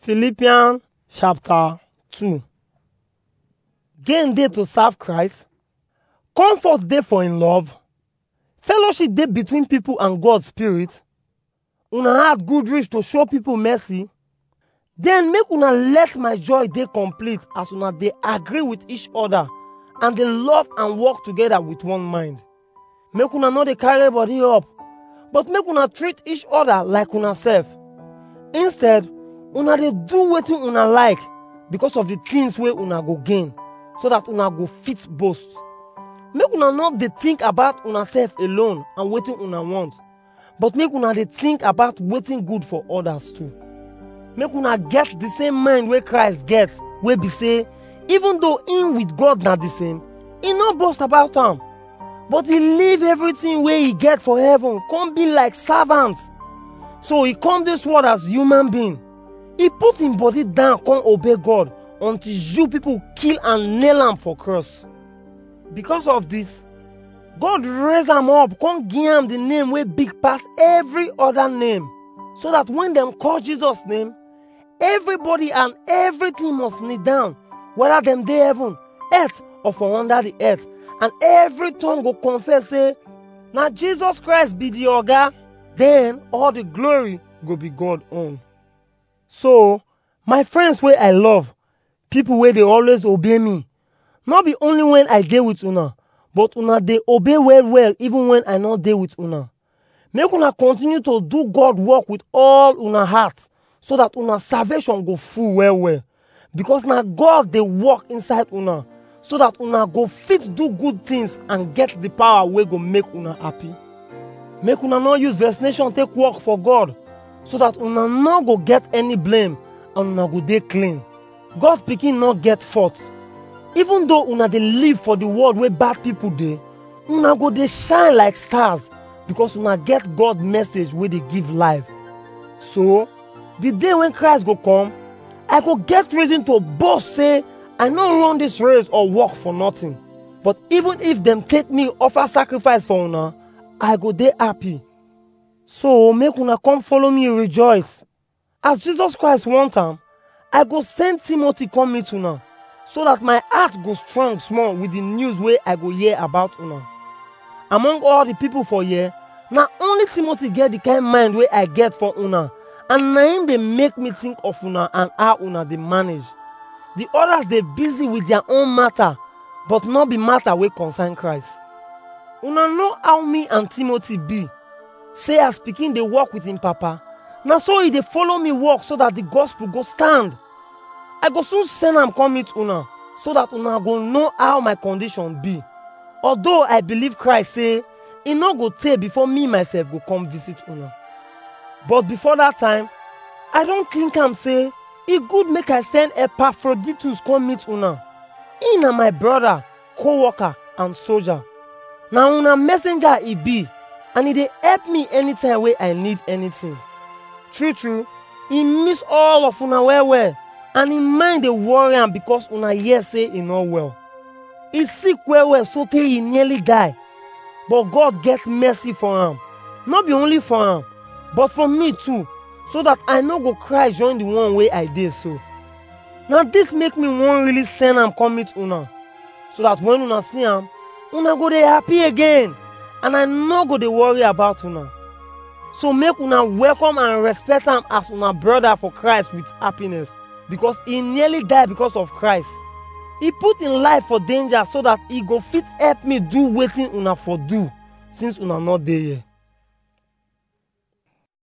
Philippians chapter 2 Gain dey to serve Christ, comfort dey for in love, fellowship dey between people and God spirit, una heart good reach to show people mercy, then make una let my joy dey complete as una dey agree with each other and dey love and work together with one mind. Make una no dey carry body up, but make una treat each other like una sef. Instead, una dey do wetin una like because of the things wey una go gain so that una go fit boast. Make una no dey think about una sef alone and wetin una want, but make una dey think about wetin good for others too. Make una get the same mind wey Christ get, wey be say, even though him with God na the same, he no boast about am, but he leave everything wey he get for heaven come be like servant. So he come this world as human being. He put him body down come obey God until you people kill and nail am for cross. Because of this, God raise am up come give am the name wey big pass every other name so that when dem call Jesus name, everybody and everything must kneel down whether dem dey heaven, earth or for under the earth and every tongue go confess say na Jesus Christ be the oga then all the glory go be God own. So, my friends wey I love, people wey dey always obey me, no be only when I dey with una, but una dey obey well well even when I no dey with una. Make una continue to do God work with all una heart so that una salvation go full well well. Because na God dey work inside una so that una go fit do good things and get the power wey go make una happy. Make una no use vaccination take work for God so that una no go get any blame and una go dey clean. God pikin no get fault. Even though una dey live for the world wey bad people dey, una go dey shine like stars because una get God message wey dey give life. So, the day when Christ go come, I go get reason to boast say I no run this race or work for nothing. But even if dem take me offer sacrifice for una, I go dey happy. So make una come follow me rejoice. As Jesus Christ want am, I go send Timothy come meet una so that my heart go strong small with the news wey I go hear about una. Among all the people for here, na only Timothy get the kind mind wey I get for una and na him dey make me think of una and how una dey manage. The others dey busy with their own matter but no be matter wey concern Christ. Una know how me and Timothy be. Say as pikin dey work with him papa, na so he dey follow me work so that the gospel go stand. I go soon send am come meet una so that una go know how my condition be. Although I believe Christ say e no go tey before me myself go come visit una. But before that time, I don think am say e good make I send Epaphroditus come meet una. He na my brother, co-worker and soldier. Na una messenger e be and e dey help me anytime wey I need anything. True true, e miss all of una well well and im mind dey worry am because una hear say e no well. E sick well well sotey e nearly die. But God get mercy for am. No be only for am, but for me too, so that I no go cry join the one wey I dey so. Na this make me wan really send am come meet una, so that when una see am, una go dey happy again and I no go dey worry about una. So make una welcome and respect am as una brother for Christ with happiness because e nearly die because of Christ. E put im life for danger so that e go fit help me do wetin una for do since una no dey here.